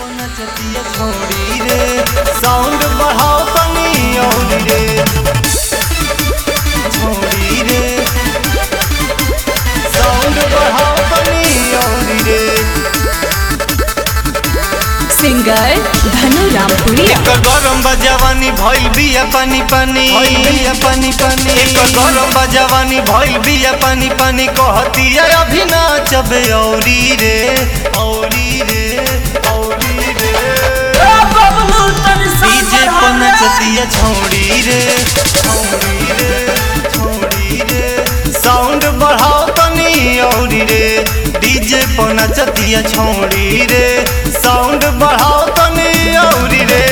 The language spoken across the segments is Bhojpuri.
नचतिया छोड़ी रे साउंड बढ़ाओ तनी और रे छोड़ी रे साउंड बढ़ाओ तनी और रे सिंगर धनु रामपुरिया एक गरम बजवानी भइल बिया पानी पानी भइल बिया पानी पानी एक गरम बजवानी भइल बिया पानी पानी कहतिया अभी नाचबे औरी रे औरी रे औरी रे डीजे पर नचतिया छोड़ी रे छोड़ी रे छोड़ी रे साउंड बढ़ाओ तनी औरी रे डीजे पर नचतिया छोड़ी रे साउंड बढ़ाओ तनी औरी रे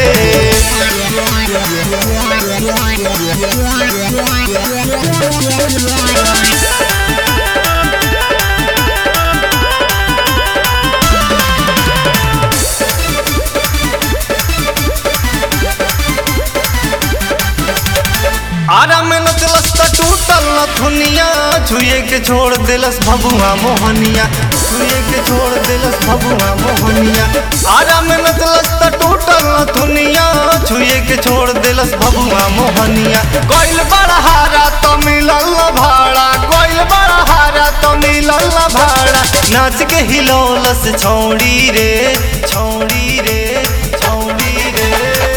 आरा में नचलस त टूटल न थुनिया छुए के छोड़ देलस भभुआ मोहनिया छुए के छोड़ देलस भभुआ मोहनिया आरा में नचलस त टूटल न थुनिया छुए के छोड़ देलस भभुआ मोहनिया कोइल बड़ा हारा तो मिलल न भाड़ा कोइल बड़ा हारा तो मिलल न भाड़ा नाच के हिलौलस छौड़ी रे छौड़ी रे छौड़ी रे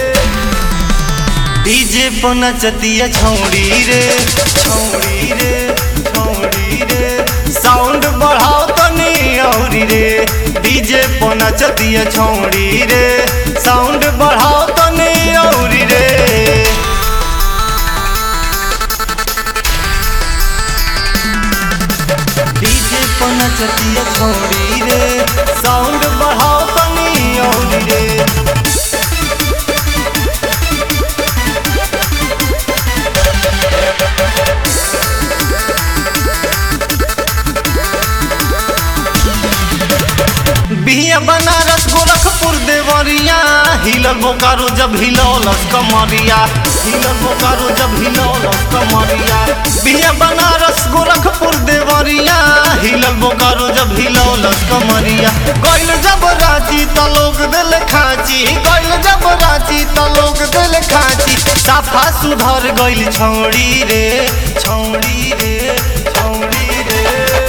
डीजे पर नचतिया छौड़ी रे छौड़ी रे छौड़ी रे साउंड बढ़ाओ तनी औरी रे डीजे पर नचतिया छौड़ी रे साउंड बढ़ाओ तनी औरी रे डीजे पर नचतिया छौड़ी रे साउंड बढ़ाओ तनी औरी रे बिया बनारस गोरखपुर देवरिया हिलल बोकारो जब हिलौलस कमरिया हिलल बोकारो जब हिलौलस कमरिया बिया बनारस गोरखपुर देवरिया हिलल बोकारो जब हिलौलस कमरिया गइल जब रांची त लोग दिल खाची गइल जब रांची त लोग दिल खाची साफा सुधर गइल छौड़ी रे छौड़ी रे छौड़ी रे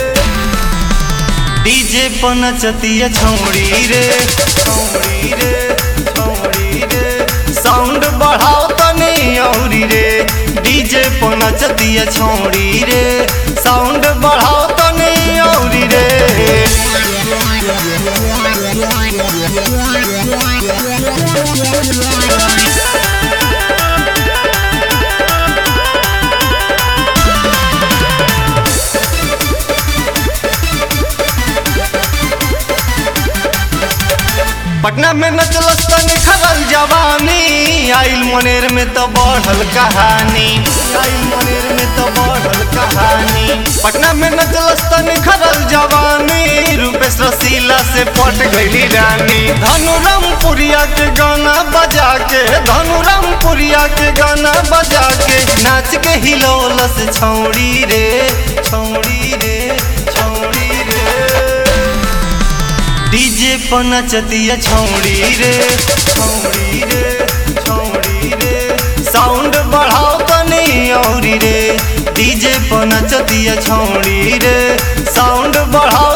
डीजे पर नचतिया छौड़ी रे छौड़ी रे छौड़ी रे साउंड बढ़ाओ तनी औरी रे डीजे पर नचतिया छौड़ी रे साउंड बढ़ाओ तनी औरी रे पटना में नचलस त निखरल जवानी आइल मनेर में तो बढ़ल कहानी आइल मनेर में तो बढ़ल कहानी पटना में नचलस त निखरल जवानी रूपेश रसीला से पट गईली रानी धनु रामपुरिया के गाना बजा के धनु रामपुरिया के गाना बजा के नाच के हिलौलस छौड़ी रे छौड़ी रे छौड़ी रे डीजे पर नचतिया छौड़ी रे छौड़ी रे छौड़ी रे साउंड बढ़ाओ तनी औरी रे डीजे पर नचतिया छौड़ी रे साउंड बढ़ाओ